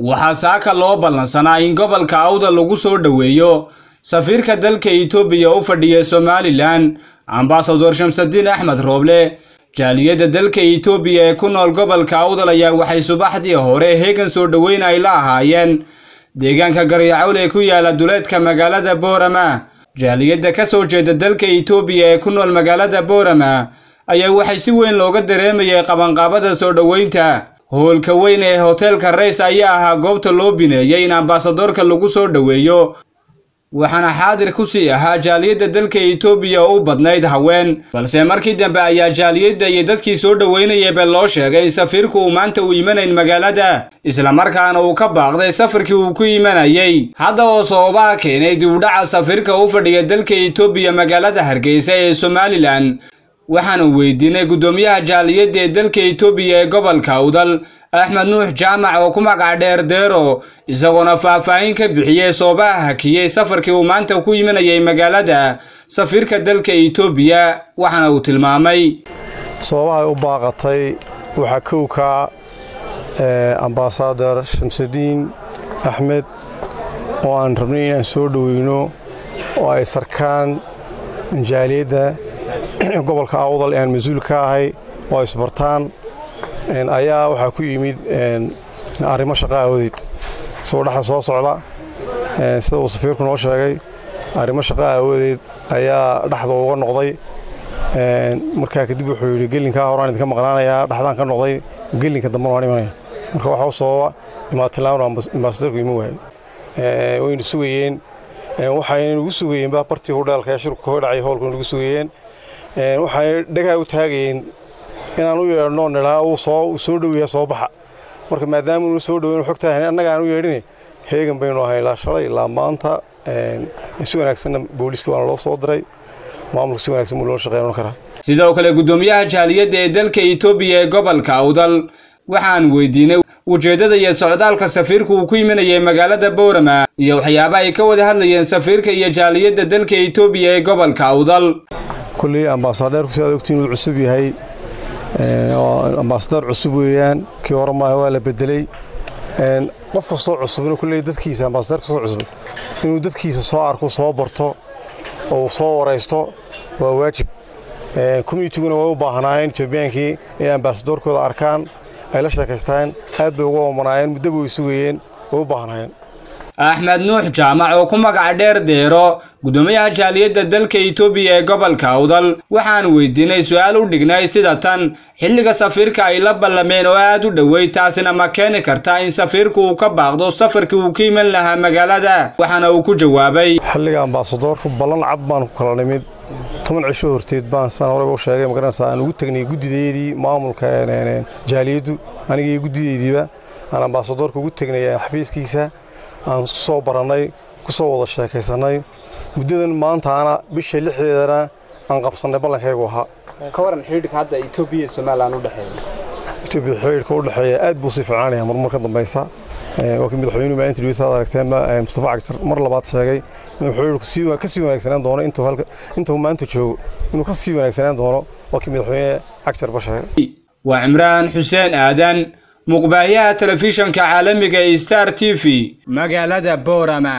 waxaa saaka loo ballansanaa in gobolka awda lagu soo dhoweeyo safiirka dalka itoobiya u fadhiya somalilan ambasador shamsadiin axmed rooble jaaliyadda dalka itoobiya ee ku nool gobolka awdal ayaa waxay subaxdii hore heegan soo dhoweyn ay la ahaayeen deegaanka garyacowl ee ku yaala duleedka magaalada boorama jaaliyadda ka soo jeeda dalka itoobiya ee ku nool magaalada boorama ayaa waxay si weyn looga dareemayay qabanqaabada soo dhoweynta howlka weyn ee hoteelka rays ayaa ahaa goobta loo bineeyey in ambasadorka lagu soo dhoweeyo waxaana xaadir ku sii ahaa jaaliyadda dalka itoobiya oo u badnayd haween balse markii dambe ayaa jaaliyadda iyo dadkii soo dhoweynayaba loo sheegay in safiirku uu maanta u imanayn magaalada islamarkaana uu ka baaqday safarkii uu ku imanayay hadda oo sababaha keenay dib udhaca safiirka u fadhiya dalka itoobiya magaalada hargeysa ee somalilan waxaanu weydiinay guddoomiyaha jaaliyadda ee dalka itoobiya ee gobolka awdal axmed nuux jaamac oo ku magac dheer deero isagoona faahfaahin ka bixiyey soobaha hakiyey safarkii uu maanta ku imanayay magaalada safiirka dalka itoobiya waxaana uu tilmaamay sababahay u baaqatay waxaa kowka ambasador shamsadiin axmed oo aan rabnay inaan soo dhoweyno oo ay sarkaan jaaliyadda gobolka awdal ee aan mas-uul ka ahay oo ay isbartaan ayaa waxaa ku yimid arrimo shaqa aawadeed isagoo dhexda soo socda sida uu safiirku noo sheegay arrimo shaqa aawadeed ayaa dhexda uga noqday markaa kadib wuxuu yidhi gelinkaa horaan idinka maqnaanayaa dhexdaan ka noqday gelinka dambena waan imanaya marka waxaa u sababa imaatilaan ambaasadorku ima waayo waynu sugayeen waxayna nagu sugayeen baa bartii hudheelka ee shirku ka dhacay howlku nagu sugayeen waxay dhagaha u taagayeen inaan u yeedhno nidhaa uu soo dhoweeya soo baxa marka maadaama unu soo dhoweyn xogtaa annaga aan u yeedhin heegan baynu ahay ilaa shalay ilaa maanta si wanaagsanna booliiska waana loo soo diray maamulka si wanaagsan buu loo shaqeyn karaa sidoo kale guddoomiyaha jaaliyadda ee dalka itoobiya ee gobolka awdal waxaan weydiinay ujeeddada iyo socdaalka safiirku uu ku imanayay magaalada boorama iyo waxyaaba ay ka wada hadlayeen safiirka iyo jaaliyadda dalka itoobiya ee gobolka awdal kulley ambaasadeerku si aad ogtiin uu cusub yahay ambaasadar cusub weeyaan kii hore maaha waa la bedelay qof kastoo cusubna kulley dadkiisa ambaasadar kastoo cusub inuu dadkiisa soo arko soo barto oo uu soo waraysto waa waajib communitiguna way u baahnaayeen etoobiyaankii inay ambaasadorkooda arkaan ay la sheekaystaan aad bay uga oomanaayeen muddaba way sugayeen way u baahnaayeen axmed nuux jaamac oo ku magac dheer deero guddoomiyaha jaaliyadda dalka itoobiya ee gobolka awdal waxaan weydiinay su-aal u dhignay sida tan xilliga safiirka ay la ballameen oo aad u dhoweyd taasina ma keeni karta in safiirku uu ka baaqdo safarkii uu ka iman lahaa magaalada waxaana uu ku jawaabay xilliga ambaasadoorku ballan cad baan ku kala nimid toban cisho horteed baan san horeba u sheegay magaranaysaa aan ugu tegnay guddideedii maamulka jaaliyaddu aniga iyo guddideydiiba aan ambaasadoorka ugu tegnay xafiiskiisa aan ku soo barannay ku soo wada sheekaysannay muddadan maantaana bisha lixdeedana aan qabsannay ballankaygu ahaa ka waran xidhiidhka hadda etoobiya iyo somalilan u dhexeeya etoobiya xidhiidhka u dhexeeya aad buu sii fiicanaya marmar ka dambaysa waa kii madaxweynuhu maalinta dhaweysa aad aragteenba mustafa cagjar mar labaad sheegay inuu xidhiidhku ka sii wanaagsanaan doono intuu maanta joogo inuu ka sii wanaagsanaan doono waa kii madaxweyne cagjarba sheegay waa cimraan xuseen aadan muqbaayaha telefishanka caalamiga ee star t v magaalada boorama